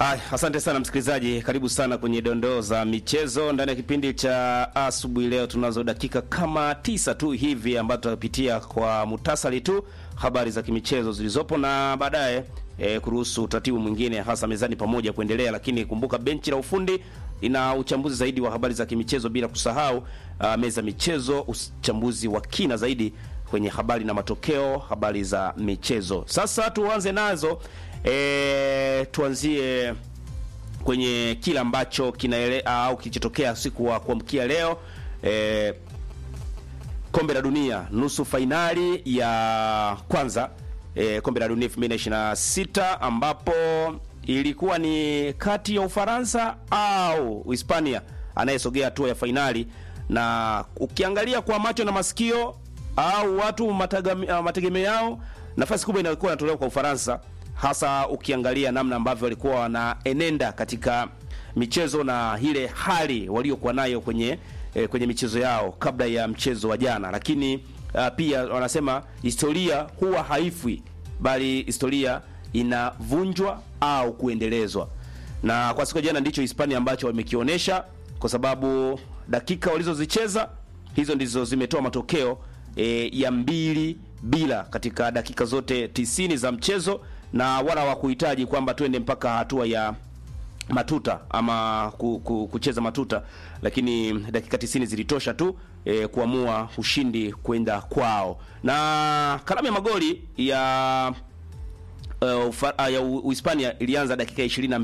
Ay, asante sana msikilizaji, karibu sana kwenye dondoo za michezo ndani ya kipindi cha asubuhi. Leo tunazo dakika kama tisa tu hivi ambazo tutapitia kwa mutasari tu habari za kimichezo zilizopo na baadaye e, kuruhusu utaratibu mwingine hasa mezani pamoja kuendelea, lakini kumbuka benchi la ufundi ina uchambuzi zaidi wa habari za kimichezo, bila kusahau uh, meza michezo, uchambuzi wa kina zaidi kwenye habari na matokeo, habari za michezo. Sasa tuanze nazo e, tuanzie kwenye kile ambacho kinaele au kilichotokea siku wa kuamkia leo e, kombe la dunia nusu fainali ya kwanza e, kombe la dunia 2026 ambapo ilikuwa ni kati ya Ufaransa au Hispania anayesogea hatua ya fainali, na ukiangalia kwa macho na masikio au watu mategemeo yao, nafasi kubwa inakuwa inatolewa kwa Ufaransa, hasa ukiangalia namna ambavyo walikuwa wanaenenda katika michezo na ile hali waliokuwa nayo kwenye eh, kwenye michezo yao kabla ya mchezo wa jana. Lakini uh, pia wanasema historia huwa haifwi, bali historia inavunjwa au kuendelezwa, na kwa siku ya jana ndicho Hispania ambacho wamekionyesha, kwa sababu dakika walizozicheza hizo ndizo zimetoa matokeo e, ya mbili bila katika dakika zote tisini za mchezo, na wala hawakuhitaji kwamba twende mpaka hatua ya matuta ama ku, ku, kucheza matuta, lakini dakika tisini zilitosha tu e, kuamua ushindi kwenda kwao, na kalamu ya magoli ya uh, ya Uhispania ilianza dakika 22